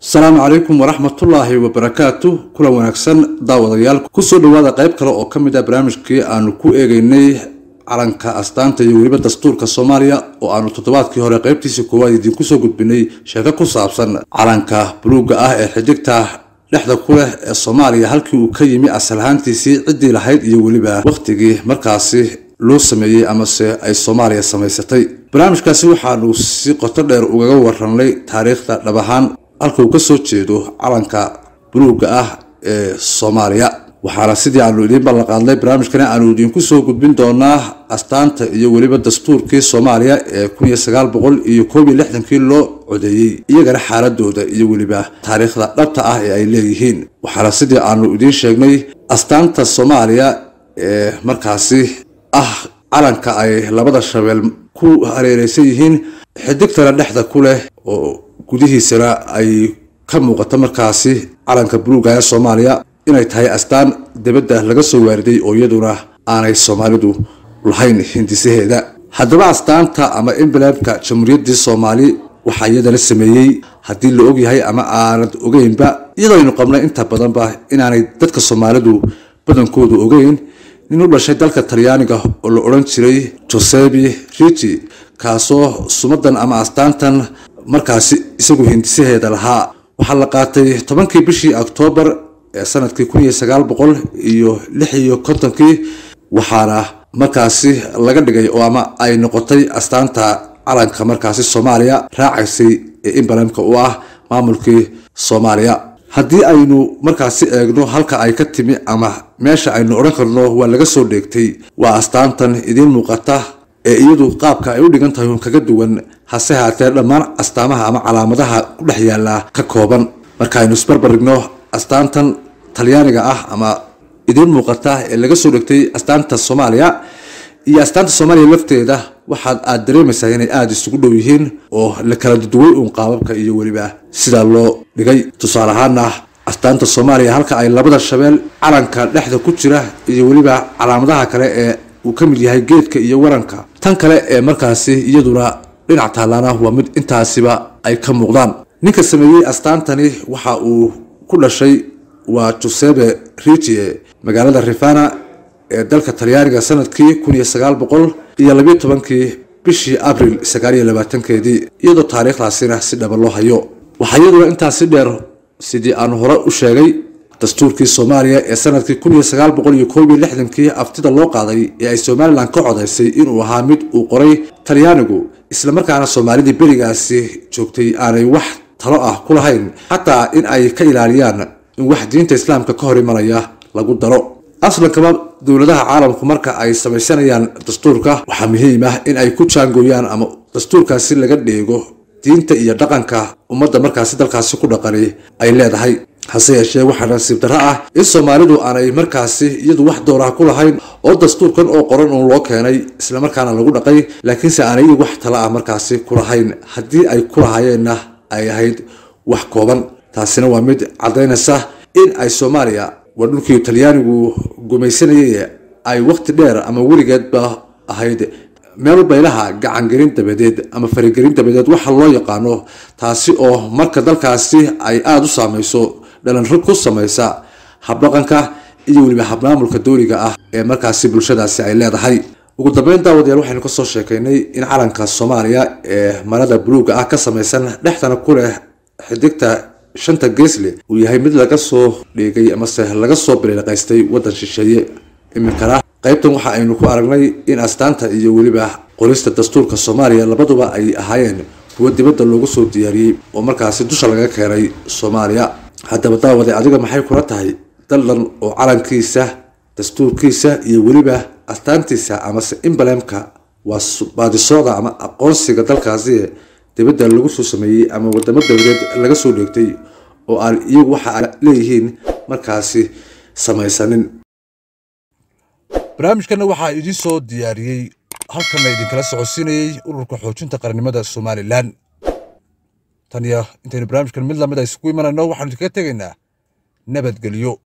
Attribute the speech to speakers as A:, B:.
A: asalaamu calaykum waraxmatullaahi wabarakaatu kulan wanaagsan daawadayaal kusoo dhowaada qayb kale oo ka mid ah barnaamijkii aanu ku eegeynay calanka astaanta iyo weliba dastuurka soomaaliya oo aanu toddobaadkii hore qaybtiisii koowaad idiinku soo gudbinay sheeko ku saabsan calanka buluugga ah ee xidigta dhexda ku leh ee soomaaliya halkii uu ka yimi asal ahaantiisii ciddii lahayd iyo weliba wakhtigii markaasi loo sameeyey amase ay soomaaliya samaysatay barnaamijkaasi waxaanu si qoto dheer ugaga warranay taariikhda dhab ahaan halka uu ka soo jeedo calanka buluugga ah ee soomaaliya waxaana sidii aanu idiin ballanqaadnay barnaamijkani aanu idiinku soo gudbin doonaa astaanta iyo weliba dastuurkii soomaaliya ee kun iyo sagaal boqol iyo koob iyo lixdankii loo codeeyey iyagana xaaladooda iyo weliba taariikhda dhabta ah ee ay leeyihiin waxaana sidii aanu idiin sheegnay astaanta soomaaliya ee markaasi ah calanka ay labada shabeel ku hareereysan yihiin xidigtana dhexda ku leh oo gudihiisana ay ka muuqato markaasi calanka buluuga ee soomaaliya inay tahay astaan dibadda laga soo waariday oo iyaduna aanay soomaalidu lahayn hindisaheeda haddaba astaanta ama emblemka jamhuuriyaddii soomaali waxaa iyadana sameeyey haddii la ogyahay ama aanad ogeynba iyadooaynu qabnay inta badanba inaanay dadka soomaalidu badankoodu ogeyn nin u dhashay dalka talyaaniga oo la odhan jiray josebi rigi kaasoo sumadan ama astaantan markaasi isagu hindisaheeda lahaa waxaa la qaatay tobankii bishii oktoobar ee sanadkii kun iyo sagaal boqol iyo lix iyo kontonkii waxaana markaasi laga dhigay oo ama ay noqotay astaanta calanka markaasi soomaaliya raacaysay ee imbalemka u ah maamulkii soomaaliya haddii aynu markaasi eegno halka ay ka timi ama meesha aynu odhan karno waa laga soo dheegtay waa astaantan idiin muuqata ee iyadu qaabka ay u dhigan tahay un kaga duwan hase haatee dhammaan astaamaha ama calaamadaha ku dhex yaalla ka kooban markaaynu isbarbarigno astaantan talyaaniga ah ama idiin muuqata ee laga soo dhegtay astaanta soomaaliya iyo astaanta soomaaliya lafteeda waxaad aad dareemaysaa inay aada isugu dhow yihiin oo la kala duduway uun qaababka iyo weliba sidaa loo dhigay tusaale ahaana astaanta soomaaliya halka ay labada shabeel calanka dhexda ku jira iyo weliba calaamadaha kale ee uu ka mid yahay geedka iyo waranka tan kale ee markaasi iyaduna dhinac taalaana waa mid intaasiba ay ka muuqdaan ninka sameeyey astaantani waxa uu ku dhashay waa josebe rigie magaalada rifana ee dalka talyaaniga sanadkii kun iyo sagaal boqol iyo labiyo tobankii bishii abril sagaal iyo labaatankeedii iyadoo taariikhdaasina si dhaba loo hayo waxaa iyaduna intaasi dheer sidii aan hore u sheegay dastuurkii soomaaliya ee sanadkii kun iyo sagaal boqol iyo koob iyo lixdankii aftida loo qaaday ee ay somalilan ka codaysay inuu ahaa mid uu qoray talyaanigu islamarkaana soomaalidii berigaasi joogtay aanay wax talo ah ku lahayn xataa in ay ka ilaaliyaan in wax diinta islaamka ka hor imanaya lagu daro aslankaba dowladaha caalamku marka ay samaysanayaan dastuurka waxaa muhiim ah in ay ku jaangooyaan ama dastuurkaasi laga dheego diinta iyo dhaqanka ummadda markaasi dalkaasi ku dhaqani ay leedahay hase yeeshee waxaa nasiib darro ah in soomaalidu aanay markaasi iyadu wax dooraha ku lahayn oo dastuurkan oo qoran uun loo keenay islamarkaana lagu dhaqay laakiinse aanay iyadu wax tala ah markaasi ku lahayn haddii ay ku lahaayeenna ay ahayd wax kooban taasina waa mid caddaynaysa in ay soomaaliya waa dhulkii talyaanigu gumaysanayay ay waqti dheer ama weligeedba ahayd meel baylaha gacangelin dabadeed ama farigelin dabadeed waxa loo yaqaano taasi oo marka dalkaasi ay aada u saameyso dhalanrog ku samaysa habdhaqanka iyo weliba habmaamulka dooriga ah ee markaasi bulshadaasi ay leedahay ugu dambeyn daawadayaal waxaynu kasoo sheekaynay in calanka soomaaliya ee marada buluugga ah ka samaysan dhexdana ku leh xidigta shanta geesle uu yahay mid laga soo dhiigay amase laga soo biliiqaystay waddan shisheeye iminkana qaybtan waxa aynu ku aragnay in astaanta iyo weliba qorista dastuurka soomaaliya labaduba ay ahaayeen kuwo dibadda loogu soo diyaariyey oo markaasi dusha laga keenay soomaaliya haddaba daawade adiga maxay kula tahay daldan oo calankiisa dastuurkiisa iyo weliba astaantiisa amase imbalemka waa baadisooda ama aqoonsiga dalkaasi dibadda lagu soo sameeyey ama wadamo dabadeed laga soo dheegtay oo aan iyagu waxa ay leeyihiin markaasi samaysanin barnaamijkana waxaa idiin soo diyaariyey halkanna idinkala socodsiinayey ururka xoojinta qarannimada somalilan tan iyo intaynu barnaamijkan mid lamid a isugu imanayno waxaanu idinkaga tegaynaa nabadgelyo